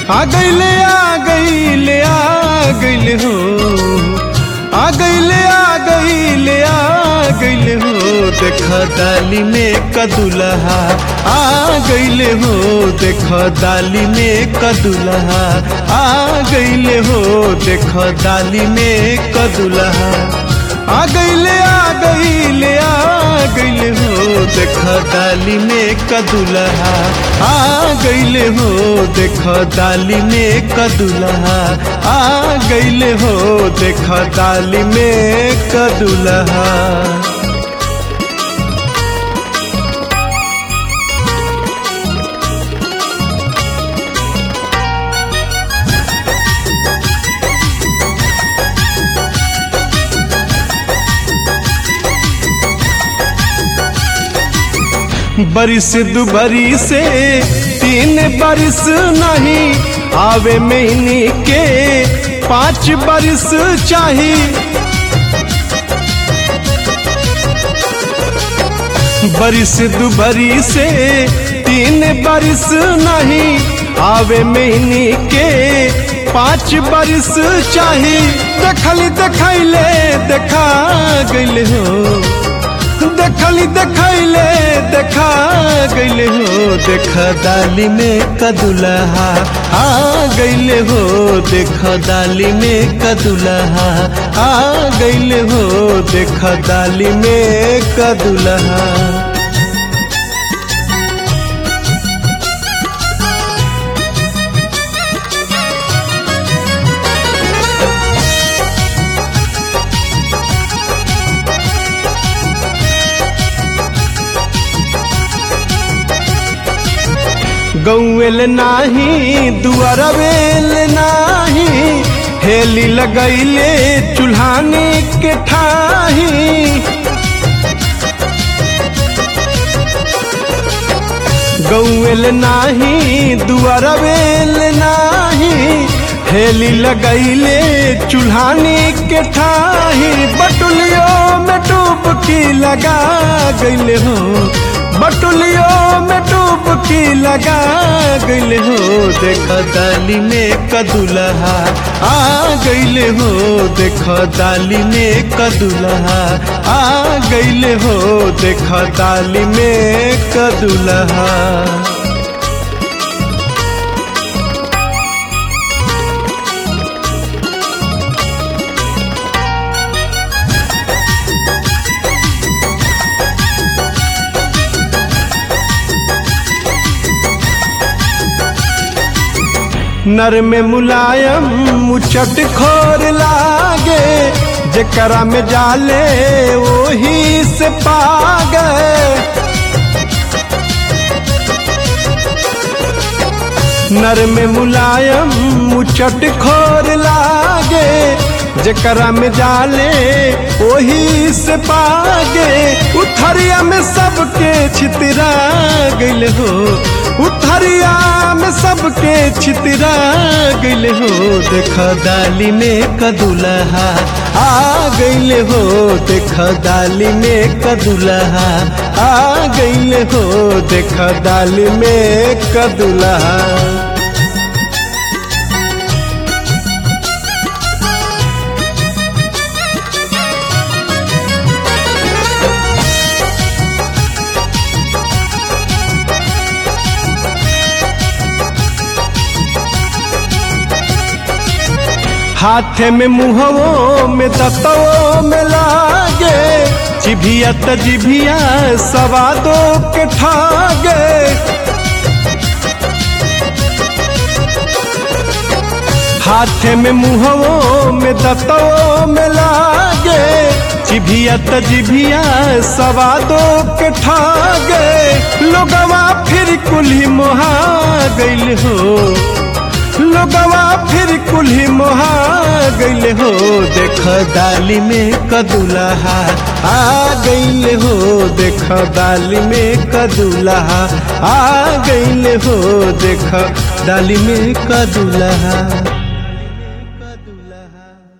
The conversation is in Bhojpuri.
आ गईले आ गईले आ गईले हो आ गईले आ गईले आ गईले हो देख डाली में कदुलहा आ गईले हो देख डाली में कदुलहा आ गईले हो देख डाली में कदुलहा आ गईले आ गईले आ गईले हो देख डाली में कदुलहा आ गईले हो देख डाली में कदुलहा आ गईले हो देख डाली में कदुलहा बरिस दुबरी से तीन बरिस नहीं आवे महीने के पाँच बरिस चाही बरिस दुबरी से तीन बरिस नहीं आवे महीने के पाँच बरिस चाही देखली देखैले देखा गईले हो देखली देखैले देखा गईले हो देख दाली में कदुलहा आ गईले हो देख दाली में कदुलहा आ गईले हो देख दाली में कदुलहा गौएल नाही दुआरवेल नाही हेली लगैले चूल्हानी के ठाही गौएल नाही दुआरवेल नाही हेली लगैले चूल्हानी के ठाही बटुलियों में डुबकी लगा गईले हो बटुलियों में डुबकी लगा गईले हो देख दाली में कदुलहा आ गईले हो देख दाली में कदुलहा आ गईले हो देख दाली में कदुलहा नर में मुलायम मुचट खोर लागे जकरा में जाले वही से पागे नर में मुलायम मुचट खोर लागे जकरा में जाले वही से पागे उथरिया में सबके छितरा गइल हो उथरिया में सबके छितरा गइल हो देख दाली में कदुलहा आ गइल हो देख दाली में कदुलहा आ गइल हो देख दाली में कदुलहा हाथे में मुहवो में दतवो में लागे जिभिया त जिभिया सवादो के ठागे हाथे में मुहवो में दतवो में लागे जिभिया त जिभिया सवादो के ठागे लोगवा फिर कुल्ही मोहा गइल हो लोगवा फिर कुल्ही मोहा गइल हो देख दाली में कदुलहा आ गइल हो देख दाली में कदुलहा आ गइल हो देख दाली में कदुलहा